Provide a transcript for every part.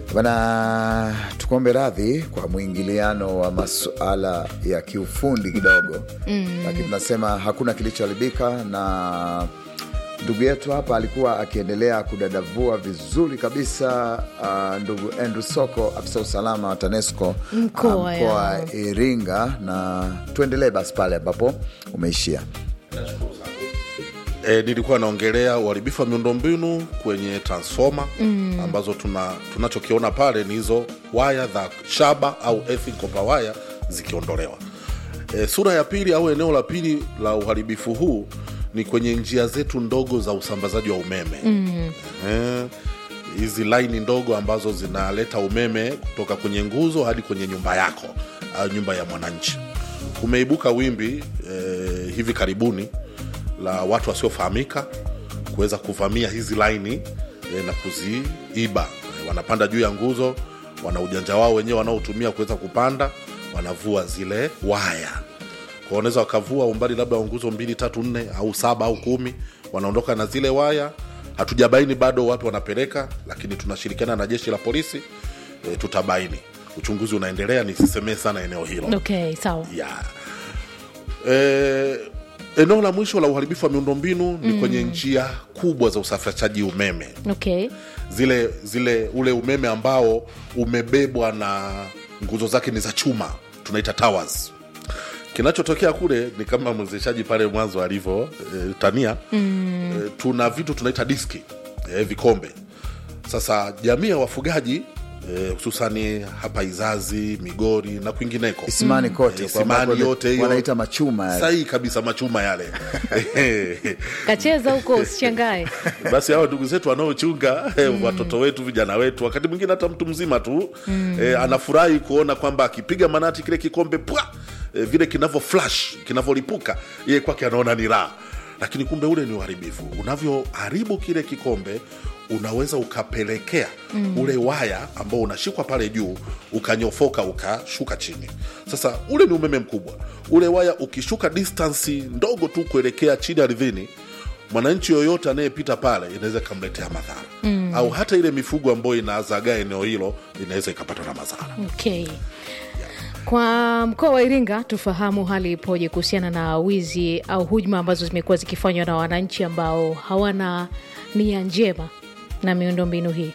Bana, tukuombe radhi kwa mwingiliano wa masuala ya kiufundi kidogo mm. Lakini tunasema hakuna kilichoharibika, na ndugu yetu hapa alikuwa akiendelea kudadavua vizuri kabisa. Uh, ndugu Andrew Soko, afisa usalama wa TANESCO Mkoa uh, ya. wa Iringa, na tuendelee basi pale ambapo umeishia. E, nilikuwa naongelea uharibifu wa miundombinu kwenye transfoma mm. ambazo tuna tunachokiona pale ni hizo waya za shaba au earthen copper waya zikiondolewa. E, sura ya pili au eneo la pili la uharibifu huu ni kwenye njia zetu ndogo za usambazaji wa umeme mm. e, hizi laini ndogo ambazo zinaleta umeme kutoka kwenye nguzo hadi kwenye nyumba yako au nyumba ya mwananchi. Kumeibuka wimbi e, hivi karibuni la watu wasiofahamika kuweza kuvamia hizi laini e, na kuziiba. E, wanapanda juu ya nguzo, wana ujanja wao wenyewe wanaotumia kuweza kupanda, wanavua zile waya kwa wanaweza wakavua umbali labda wa nguzo mbili tatu nne au saba au kumi, wanaondoka na zile waya. Hatujabaini bado wapi wanapeleka, lakini tunashirikiana na jeshi la polisi e, tutabaini. Uchunguzi unaendelea, nisisemee sana eneo hilo Okay, sawa. ya e, eneo la mwisho la uharibifu wa miundombinu ni kwenye njia kubwa za usafirishaji umeme Okay. zile zile ule umeme ambao umebebwa na nguzo zake ni za chuma tunaita towers kinachotokea kule ni kama mwezeshaji pale mwanzo alivyo e, tania mm. e, tuna vitu tunaita diski e, vikombe sasa jamii ya wafugaji e, hususani hapa izazi migori na kwingineko Isimani kote Eh, kwa Isimani ambako yote hiyo. wanaita machuma yale. sahihi kabisa machuma yale Kacheza huko usishangae. basi hawa ndugu zetu wanaochunga mm. watoto wetu vijana wetu wakati mwingine hata mtu mzima tu mm. eh, anafurahi kuona kwamba akipiga manati kile kikombe pwa eh, vile kinavyo flash kinavyolipuka yeye kwake anaona ni raha lakini kumbe ule ni uharibifu unavyoharibu kile kikombe unaweza ukapelekea mm. ule waya ambao unashikwa pale juu ukanyofoka ukashuka chini sasa ule ni umeme mkubwa ule waya ukishuka distansi ndogo tu kuelekea chini ardhini mwananchi yoyote anayepita pale inaweza ikamletea madhara mm. au hata ile mifugo ambayo inazagaa eneo hilo inaweza ikapatwa na madhara Okay. Kwa mkoa wa Iringa tufahamu hali ipoje kuhusiana na wizi au hujuma ambazo zimekuwa zikifanywa na wananchi ambao hawana nia njema na miundombinu hii.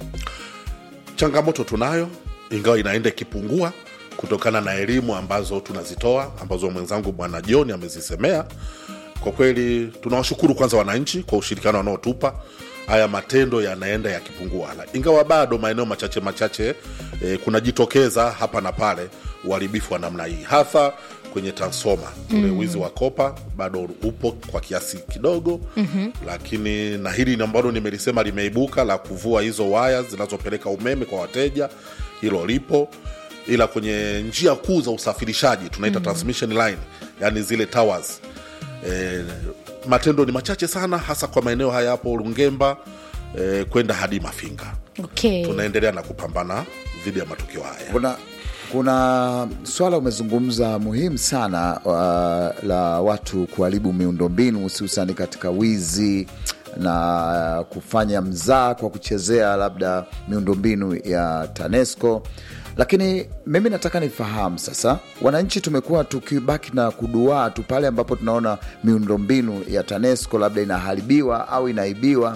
changamoto tunayo ingawa inaenda ikipungua kutokana na elimu ambazo tunazitoa ambazo mwenzangu bwana John amezisemea. Kwa kweli tunawashukuru kwanza wananchi kwa ushirikiano wanaotupa. Haya matendo yanaenda yakipungua, La- ingawa bado maeneo machache machache eh, kunajitokeza hapa na pale uharibifu wa namna hii, hasa kwenye transfoma ule wizi wa kopa bado upo kwa kiasi kidogo mm-hmm. Lakini na hili ni ambalo nimelisema limeibuka la kuvua hizo waya zinazopeleka umeme kwa wateja, hilo lipo, ila kwenye njia kuu za usafirishaji tunaita mm-hmm. transmission line, yani zile towers e, matendo ni machache sana, hasa kwa maeneo haya hapo Lungemba e, kwenda hadi Mafinga. Okay. Tunaendelea na kupambana dhidi ya matukio haya. kuna kuna swala umezungumza muhimu sana uh, la watu kuharibu miundombinu hususani katika wizi na kufanya mzaa kwa kuchezea labda miundombinu ya TANESCO. Lakini mimi nataka nifahamu sasa, wananchi tumekuwa tukibaki na kuduaa tu pale ambapo tunaona miundombinu ya TANESCO labda inaharibiwa au inaibiwa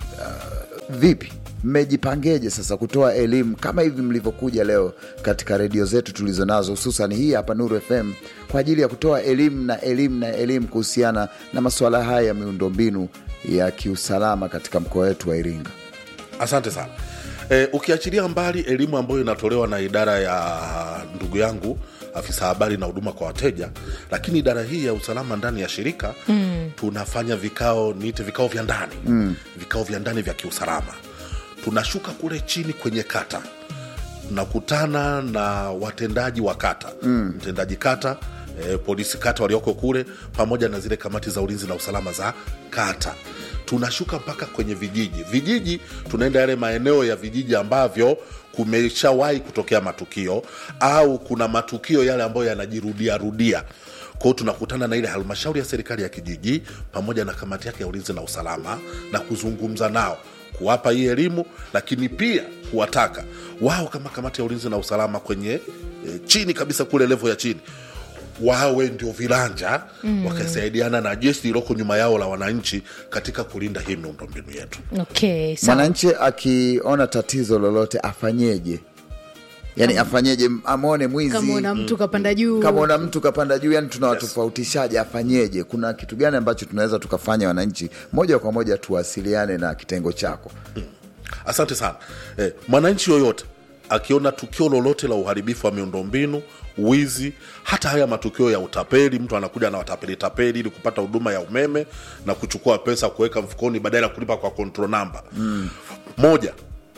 vipi mmejipangeje sasa kutoa elimu kama hivi mlivyokuja leo katika redio zetu tulizo nazo hususan hii hapa Nuru FM kwa ajili ya kutoa elimu na elimu na elimu kuhusiana na masuala haya ya miundombinu ya kiusalama katika mkoa wetu wa Iringa? Asante sana. E, ukiachilia mbali elimu ambayo inatolewa na idara ya ndugu yangu afisa habari na huduma kwa wateja, lakini idara hii ya usalama ndani ya shirika mm. tunafanya vikao, niite vikao vya ndani mm. vikao vya ndani vya kiusalama. Tunashuka kule chini kwenye kata, tunakutana na watendaji wa kata mm. mtendaji kata e, polisi kata walioko kule pamoja na zile kamati za ulinzi na usalama za kata tunashuka mpaka kwenye vijiji vijiji tunaenda yale maeneo ya vijiji ambavyo kumeshawahi kutokea matukio au kuna matukio yale ambayo yanajirudia rudia kwao tunakutana na ile halmashauri ya serikali ya kijiji pamoja na kamati yake ya ulinzi na usalama na kuzungumza nao kuwapa hii elimu lakini pia kuwataka wao kama kamati ya ulinzi na usalama kwenye e, chini kabisa kule levo ya chini wawe ndio vilanja mm. wakasaidiana na jeshi lililoko nyuma yao la wananchi katika kulinda hii miundombinu yetu okay, sawa. mwananchi akiona tatizo lolote afanyeje yani afanyeje amwone mwizi kama una mtu kapanda juu kama una mtu kapanda juu yani tunawatofautishaje afanyeje kuna kitu gani ambacho tunaweza tukafanya wananchi moja kwa moja tuwasiliane na kitengo chako asante sana eh, mwananchi yoyote akiona tukio lolote la uharibifu wa miundombinu wizi hata haya matukio ya utapeli mtu anakuja na watapeli tapeli ili kupata huduma ya umeme na kuchukua pesa kuweka mfukoni badala ya kulipa kwa control number mm. moja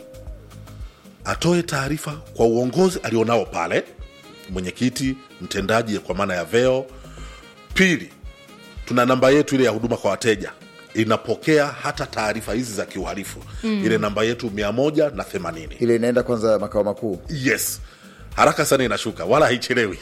atoe taarifa kwa uongozi alionao pale mwenyekiti mtendaji kwa maana ya veo pili tuna namba yetu ile ya huduma kwa wateja inapokea hata taarifa hizi za kiuhalifu mm. ile namba yetu mia moja na themanini ile inaenda kwanza makao makuu yes haraka sana inashuka wala haichelewi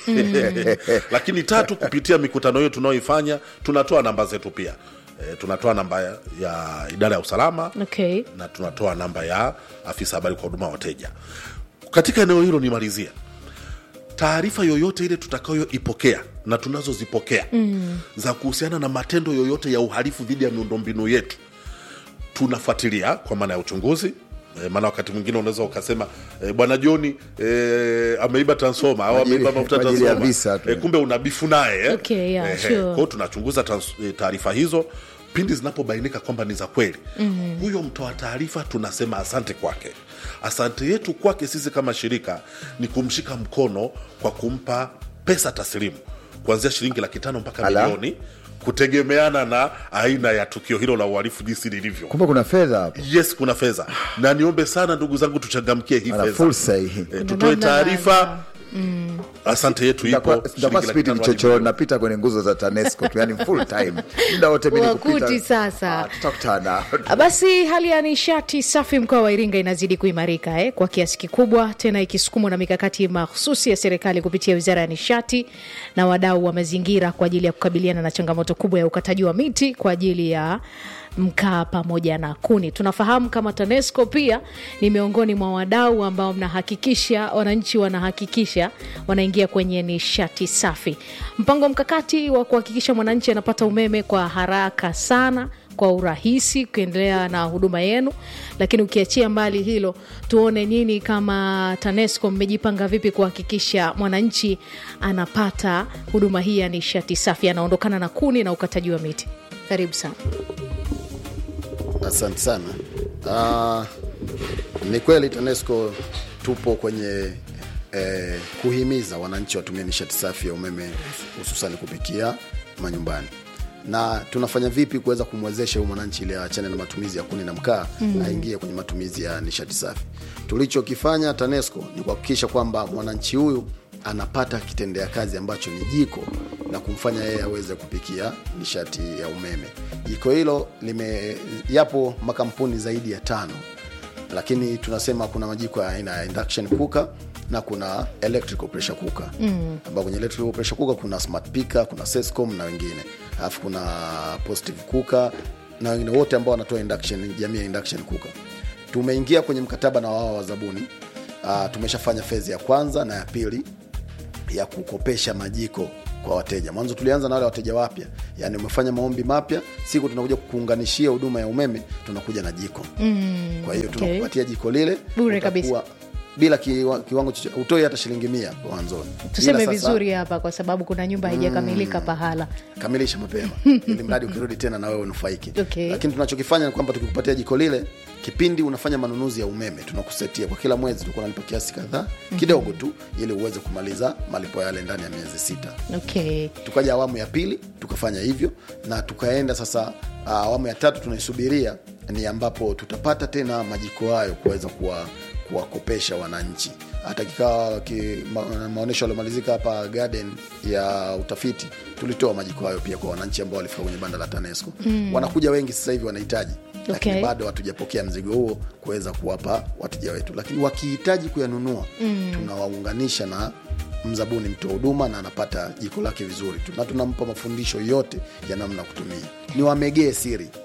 lakini tatu kupitia mikutano hiyo tunayoifanya tunatoa namba zetu pia e, tunatoa namba ya, ya idara ya usalama okay. na tunatoa namba ya afisa habari kwa huduma wateja katika eneo hilo nimalizia taarifa yoyote ile tutakayoipokea na tunazozipokea mm. za kuhusiana na matendo yoyote ya uhalifu dhidi ya miundombinu yetu tunafuatilia kwa maana ya uchunguzi E, maana wakati mwingine unaweza ukasema e, bwana joni e, ameiba transforma au Kwa ajili- ameiba mafuta kwa ajili ya transforma visa tu. e, kumbe una bifu naye eh? Okay, yeah, Ehe, sure. kwa hiyo tunachunguza trans- eh, taarifa hizo pindi zinapobainika kwamba ni za kweli mm-hmm. huyo mtoa taarifa tunasema asante kwake asante yetu kwake sisi kama shirika ni kumshika mkono kwa kumpa pesa taslimu kuanzia shilingi laki tano mpaka Ala. milioni kutegemeana na aina ya tukio hilo la uhalifu jinsi lilivyo kumbe kuna fedha hapo yes kuna fedha na niombe sana ndugu zangu tuchangamkie hii ana fedha fursa hii e, tutoe namna taarifa asante yetu ipo Nitakuwa- shilingi nitakuwa laki spidi tano hadi mchochoro napita kwenye nguzo za tanesco tu yani full time muda wote mimi ni kupita. Wakuti sasa. Ah, tutakutana Basi hali ya nishati safi mkoa wa Iringa inazidi kuimarika eh, kwa kiasi kikubwa, tena ikisukumwa na mikakati mahususi ya serikali kupitia wizara ya nishati na wadau wa mazingira kwa ajili ya kukabiliana na changamoto kubwa ya ukataji wa miti kwa ajili ya mkaa pamoja na kuni. Tunafahamu kama TANESCO pia ni miongoni mwa wadau ambao mnahakikisha wananchi wanahakikisha wanaingia kwenye nishati safi. Mpango mkakati wa kuhakikisha mwananchi anapata umeme kwa haraka sana kwa urahisi kuendelea na huduma yenu, lakini ukiachia mbali hilo, tuone nini kama TANESCO mmejipanga vipi kuhakikisha mwananchi anapata huduma hii ya nishati safi, anaondokana na kuni na ukataji wa miti. Karibu sana. Asante sana. Uh, ni kweli TANESCO tupo kwenye eh, kuhimiza wananchi watumie nishati safi ya umeme hususan kupikia manyumbani na tunafanya vipi kuweza kumwezesha huyu mwananchi ili aachane na matumizi ya kuni na mkaa mm. aingie kwenye matumizi ya nishati safi. Tulichokifanya TANESCO ni kuhakikisha kwamba mwananchi huyu anapata kitendea kazi ambacho ni jiko na kumfanya yeye aweze kupikia nishati ya umeme. Jiko hilo lime yapo makampuni zaidi ya tano, lakini tunasema kuna majiko ya aina ya induction cooker na kuna electrical pressure cooker mm. ambao kwenye electrical pressure cooker kuna smart picker, kuna Sescom na wengine, alafu kuna positive cooker na wengine wote ambao wanatoa induction, jamii ya induction cooker. Tumeingia kwenye mkataba na wao wa zabuni. Uh, tumeshafanya fezi ya kwanza na ya pili ya kukopesha majiko kwa wateja. Mwanzo tulianza na wale wateja wapya, yani umefanya maombi mapya, siku tunakuja kukuunganishia huduma ya umeme, tunakuja na jiko mm, kwa hiyo okay. tunakupatia jiko lile Bure utakuwa bila kiwa, kiwango chochote, utoi hata shilingi mia mwanzoni. Tuseme Ila sasa, vizuri hapa, kwa sababu kuna nyumba haijakamilika pahala. kamilisha mapema ili mradi ukirudi tena na wewe unufaike. Okay. Lakini tunachokifanya ni kwamba tukikupatia jiko lile, kipindi unafanya manunuzi ya umeme, tunakusetia kwa kila mwezi, tulikuwa nalipa kiasi kadhaa kidogo tu, ili uweze kumaliza malipo yale ndani ya miezi sita. Okay. Tukaja awamu ya pili tukafanya hivyo, na tukaenda sasa ah, awamu ya tatu tunaisubiria, ni ambapo tutapata tena majiko hayo kuweza kuwa kuwakopesha wananchi. Hata kikawa ki, ma, maonyesho yaliomalizika hapa garden ya utafiti, tulitoa majiko hayo pia kwa wananchi ambao walifika kwenye banda la TANESCO mm. Wanakuja wengi sasa hivi wanahitaji lakini Okay. bado hatujapokea mzigo huo kuweza kuwapa wateja wetu, lakini wakihitaji kuyanunua mm. tunawaunganisha na mzabuni mtoa huduma na anapata jiko lake vizuri tu, na tunampa mafundisho yote ya namna ya kutumia. Ni wamegee siri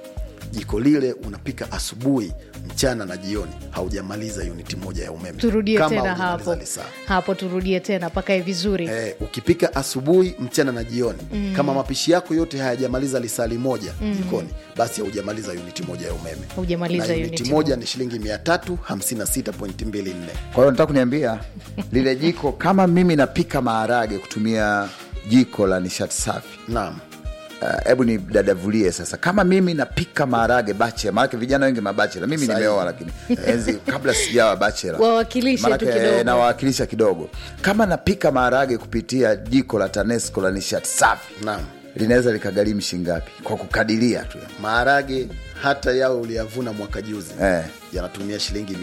jiko lile unapika asubuhi mchana na jioni haujamaliza uniti moja ya umeme turudie Kama tena haujamaliza hapo lisaa. hapo turudie tena pakae vizuri Eh, ukipika asubuhi mchana na jioni mm. kama mapishi yako yote hayajamaliza lisali moja mm. jikoni basi haujamaliza uniti moja ya umeme Hujamaliza na uniti uniti moja. moja ni shilingi 356.24 kwa hiyo nataka kuniambia lile jiko kama mimi napika maharage kutumia jiko la nishati safi naam Uh, hebu ni dadavulie sasa kama mimi napika maharage bachela maanake vijana wengi mabachela mimi Sahihi. nimeoa lakini enzi kabla sijawa bachela Wawakilishe tu Maanake, kidogo. eh, nawakilisha kidogo kama napika maharage kupitia jiko la tanesco la nishati safi naam linaweza likagharimu shingapi kwa kukadiria tu maharage hata yawe uliyavuna mwaka juzi Eh. yanatumia shilingi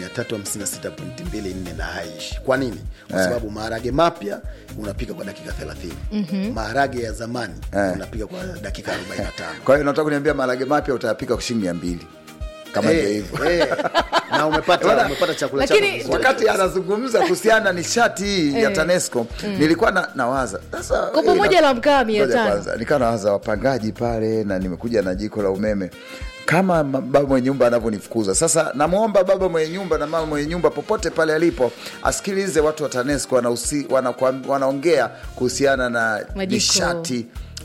356.24 na haishi kwa nini kwa sababu maharage mapya unapika kwa dakika 30 mm-hmm. maharage ya zamani Eh. unapika kwa dakika 45 kwa hiyo nataka kuniambia maharage mapya utayapika kwa shilingi mia mbili kama ndio Eh, hivyo eh. na umepata umepata chakula chako Lakini- vizuri. wakati anazungumza kuhusiana na nishati hii ya Eh. tanesco nilikuwa na, nawaza sasa Kopo hii moja na- la mkaa mia Ngoja tano. kwanza, nikawa nawaza wapangaji pale na nimekuja na jiko la umeme kama ma- baba mwenye nyumba anavyonifukuza sasa namwomba baba mwenye nyumba na mama mwenye nyumba popote pale alipo asikilize watu wa tanesco wanahusi- wanakuam- wanaongea kuhusiana na Majiko. nishati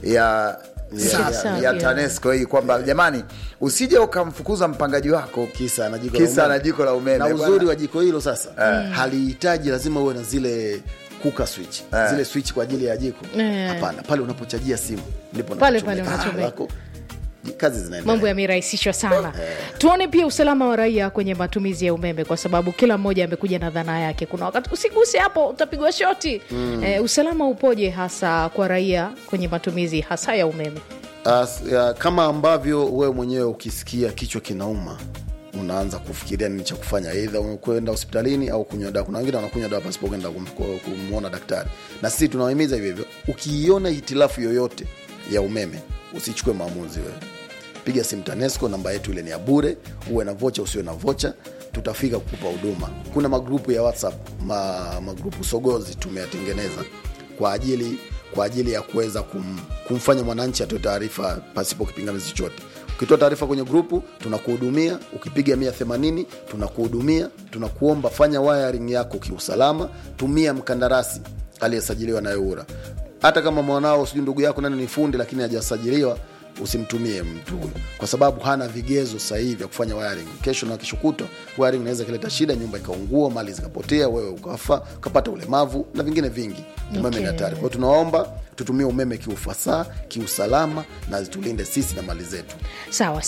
ya Nishati ya, safi, ya yeah. tanesco hii kwamba jamani usije ukamfukuza mpangaji wako kisa na jiko la kisa umeme. na jiko la umeme na bwana. uzuri wa jiko hilo sasa halihitaji lazima uwe na zile kuka switch zile switch kwa ajili ya jiko Eh. hapana pale unapochajia simu ndipo Pale unapochomeka pale unachomeka. lako, kazi zinaendelea mambo yamerahisishwa sana tuone pia usalama wa raia kwenye matumizi ya umeme kwa sababu kila mmoja amekuja na dhana yake kuna wakati usiguse hapo utapigwa shoti mm. eh, usalama upoje hasa kwa raia kwenye matumizi hasa ya umeme As, ya, kama ambavyo wewe mwenyewe ukisikia kichwa kinauma unaanza kufikiria nini cha kufanya eidha kwenda hospitalini au kunywa dawa kuna wengine wanakunywa dawa pasipo kwenda kum- ku- kumwona daktari na sisi tunawahimiza hivyo hivyo ukiiona hitilafu yoyote ya umeme usichukue maamuzi wewe piga simu tanesco namba yetu ile ni ya bure uwe na vocha usiwe na vocha tutafika kukupa huduma kuna magrupu ya whatsapp ma, magrupu sogozi tumeyatengeneza kwa ajili kwa ajili ya kuweza kum, kumfanya mwananchi atoe taarifa pasipo kipingamizi chochote ukitoa taarifa kwenye grupu tunakuhudumia ukipiga mia themanini tunakuhudumia tunakuomba fanya wiring yako kiusalama tumia mkandarasi aliyesajiliwa na eura hata kama mwanao sijui ndugu yako nani ni fundi lakini hajasajiliwa usimtumie mtu huyo kwa sababu hana vigezo sahihi vya kufanya wiring kesho na kesho kutwa wiring inaweza ikileta shida nyumba ikaungua mali zikapotea wewe ukafa ukapata ulemavu na vingine vingi umeme Okay. ni hatari kwa hiyo tunaomba tutumie umeme kiufasaha kiusalama na tulinde sisi na mali zetu sawa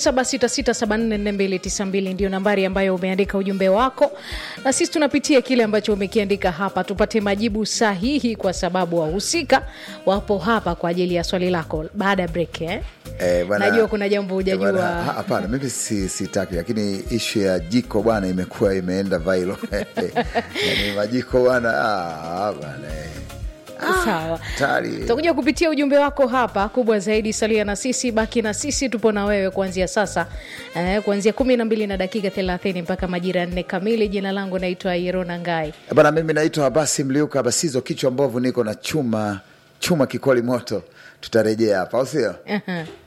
0766744292 ndio nambari ambayo umeandika ujumbe wako na sisi tunapitia kile ambacho umekiandika hapa tupate majibu sahihi kwa sababu wahusika wapo hapa kwa ajili ya swali lako baada ya break eh? Eh, bwana- najua kuna jambo Eh, bwana, ha- hujajua hapana mimi si- sitaki lakini ishu ya jiko bwana imekuwa imeenda vailo yani majiko bwana ah, bwana eh. sawa hatari tutakuja kupitia ujumbe wako hapa kubwa zaidi salia na sisi baki na sisi tupo na wewe kuanzia sasa eh, kuanzia kumi na mbili na dakika thelathini mpaka majira ya nne kamili jina langu naitwa irona ngai bana mimi naitwa basi mliuka basizo kichwa mbovu niko na chuma chuma kikoli moto tutarejea hapa au sio Aha.